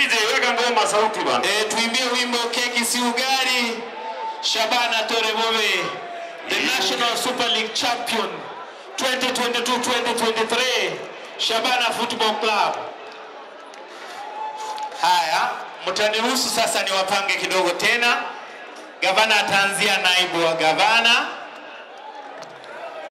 DJ weka ngoma sauti bana. E, tuimbie wimbo keki si ugali. Shabana Torebobe, the National Super League champion 2022-2023, Shabana Football Club. Haya, mtaniruhusu sasa niwapange kidogo tena. Gavana ataanzia naibu wa gavana,